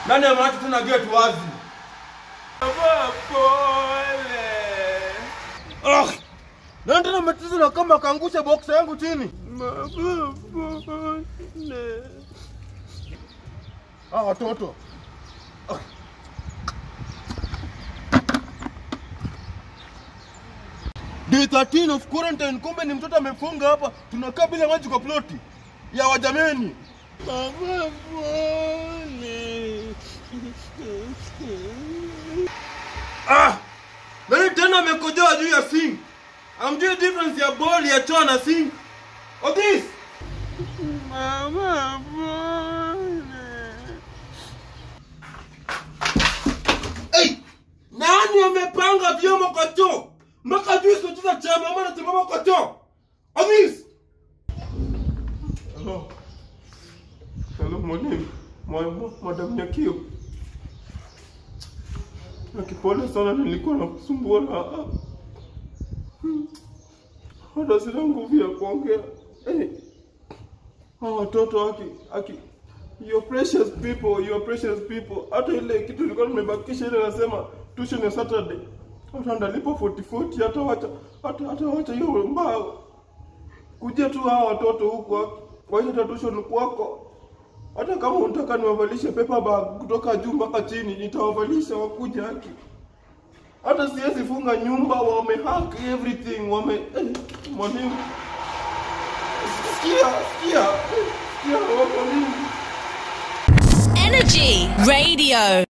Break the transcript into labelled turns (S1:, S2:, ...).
S1: ndani ya macho tena gate wazi.
S2: Baba pole.
S1: Ah! Nani tena umetiza na kama kaangusha boxa yangu chini?
S2: Baba pole.
S1: Ah, watoto. Ah. Day 13 of quarantine, kumbe ni mtoto amefunga hapa, tunakaa bila maji kwa ploti ya wajameni.
S2: Baba pole.
S1: Ah! Nani tena amekojoa juu ya sink? Amjui difference ya ball ya choo na sink? Otis!
S2: Baba pole.
S1: Hey! Nani amepanga vyombo kwa choo? Mpaka juu socheza cha mama na simama kwa choo. Otis! Hello. Hello mwalimu. Mwalimu, madam Nyakio. Nakipole sana nilikuwa nakusumbua na Hmm. hata sina nguvu ya kuongea. Hey. Hawa watoto aki aki your precious people, your precious people. Hata ile kitu nilikuwa nimebakisha ile nasema tuition ya Saturday. Hata ndalipa 40 40 hata wacha hata hata wacha hiyo mbao. Kuja tu hawa watoto huko wacha hata tuition kwako. Hata kama unataka niwavalishe paper bag kutoka juu mpaka chini, nitawavalisha wakuja haki. Hata siwezi funga nyumba, wamehack everything, wame eh, mwalimu. Sikia, sikia, sikia, wako nini?
S3: Energy Radio.